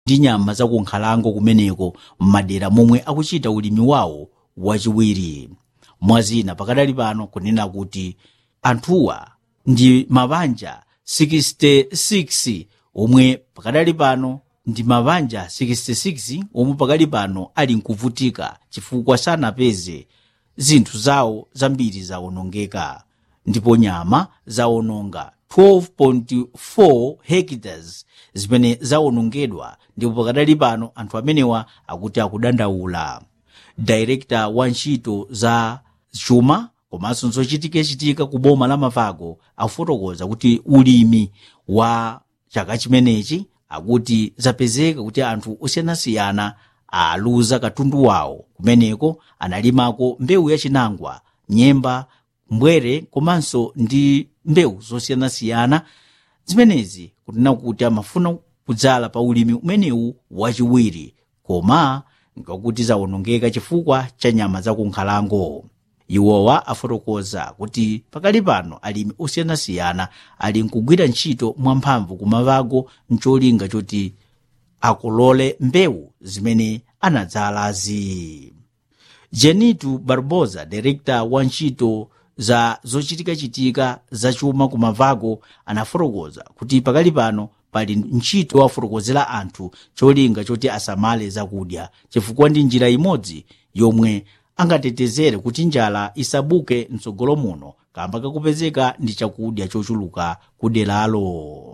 ndi nyama zakunkhalango kumeneko m'madera momwe akuchita ulimi wawo wachiwiri mwazina pakadali pano kunena kuti anthuwa ndi mabanja 66 omwe pakadali pano ndi mabanja 66 omwe pakali pano ali nkuvutika chifukwa sanapeze zinthu zawo zambiri zawonongeka ndipo nyama zawononga 12.4 hectares zimene zawonongedwa ndipo pakadali pano anthu amenewa akuti akudandaula director wa ntchito za chuma komanso zochitikachitika ku boma la mavago akufotokoza kuti ulimi wa chaka chimenechi akuti zapezeka kuti anthu osiyanasiyana aluza katundu wawo kumeneko analimako mbewu yachinangwa nyemba mbwere komanso ndi mbewu zosiyanasiyana zimenezi kunena kuti amafuna kudzala pa ulimi umenewu wachiwiri koma ngakuti zawonongeka chifukwa cha nyama zakunkhalango iwowa afotokoza kuti pakali pano alimi osiyanasiyana ali nkugwira ntchito mwamphamvu kumavago mcholinga choti akolole mbewu zimene anadzalazi jenitu barbosa direkta wa ntchito za zochitikachitika zachuma kumavago anafotokoza kuti pakali pano pali ntchito wafotokozera anthu cholinga choti asamale zakudya chifukwa ndi njira imodzi yomwe angatetezere kuti njala isabuke mtsogolo muno kamba kakupezeka ndi chakudya chochuluka kuderalo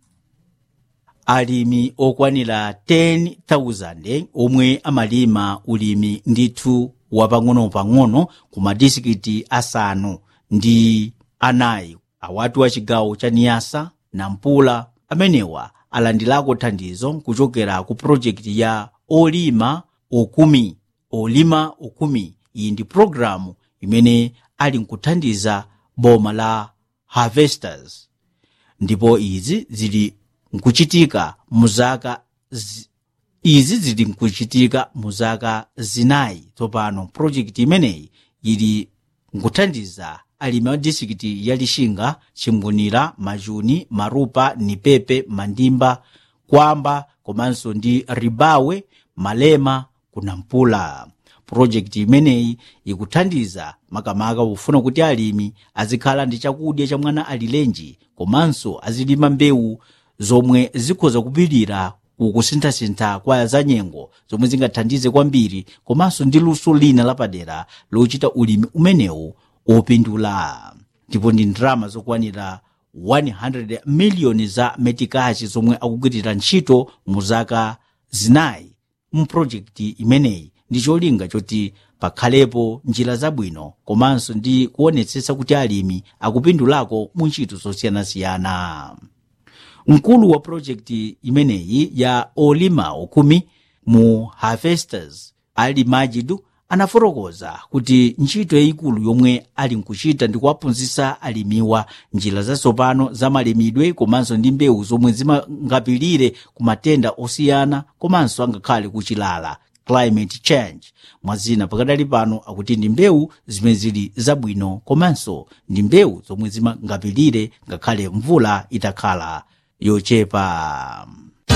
alimi okwanira 10,000 omwe amalima ulimi ndithu wapang'ono-pang'ono ku madisikiti asanu ndi anayi awatu a chigawo cha niyasa nampula amenewa alandirako thandizo kuchokera ku projekti ya olima okumi olima okumi iyi ndi pologalamu imene ali nkuthandiza boma la harvesters ndipo izi zili nkuchitika muzaka zi, izi zili nkuchitika muzaka zinayi tsopano projekti imeneyi ili nkuthandiza alimi a disikiti ya lixinga chimbunira majuni marupa nipepe mandimba kwamba komanso ndi ribawe malema kunampula projekti imeneyi ikuthandiza makamaka kufuna kuti alimi azikhala ndi chakudya cha mwana alilenji komanso azilima mbewu zomwe zikhoza kupirira kukusinthasintha kwa zanyengo zomwe zingathandize kwambiri komanso ndi luso lina lapadera lochita ulimi umenewu opindula ndipo ndi ndalama zokwanira 100 miliyoni za metikachi zomwe akugwirira ntchito mu zaka zinayi mu projekti imeneyi ndi cholinga choti pakhalepo njira zabwino komanso ndi kuonetsetsa kuti alimi akupindulako mu ntchito zosiyanasiyana mkulu wa projekti imeneyi ya olima okumi mu harvesters ali majidu anafotokoza kuti ntchito yayikulu yomwe ali nkuchita ndi kuwaphunzitsa alimiwa njira zatsopano za malimidwe komanso ndi mbewu zomwe zimangapirire ku matenda osiyana komanso angakhale kuchilala climate change mwazina pakadali pano akuti ndi mbewu zimene zili zabwino komanso ndi mbewu zomwe zimangapirire ngakhale mvula itakhala yochepa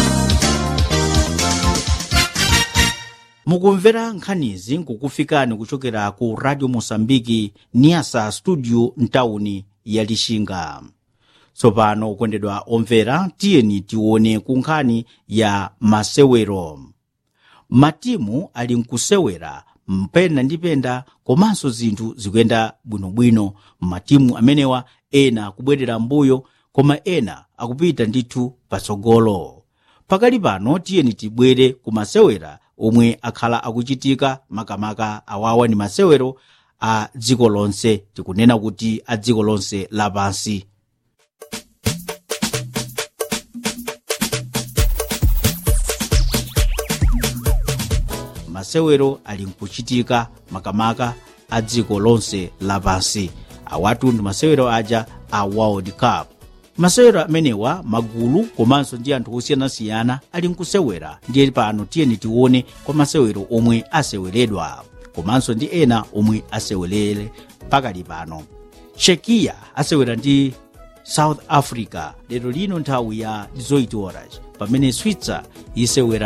mukumvera nkhanizi nkukufikani kuchokera ku radio mosambiki niasa studio mtawuni ya lixinga tsopano okondedwa omvera tiyeni tione ku nkhani ya masewero matimu ali nkusewera mpenda ndi penda komanso zinthu zikuyenda bwinobwino matimu amenewa ena akubwerera mbuyo koma ena akupita ndithu patsogolo pakali pano tiyeni tibwere ku masewera omwe akhala akuchitika makamaka awawa ndi masewero a dziko lonse tikunena kuti a dziko lonse lapansi masewero ali nkuchitika makamaka a dziko lonse lapansi awatu ndi masewero aja a world cup masewero amenewa magulu komanso ndi anthu osiyanasiyana ali nkusewera ndiye pano tiyeni tione kwa masewero omwe aseweredwa komanso ndi ena omwe asewelere pakali pano chekiya asewera ndi south africa lero lino nthawi ya 18 horas pamene switzer isewera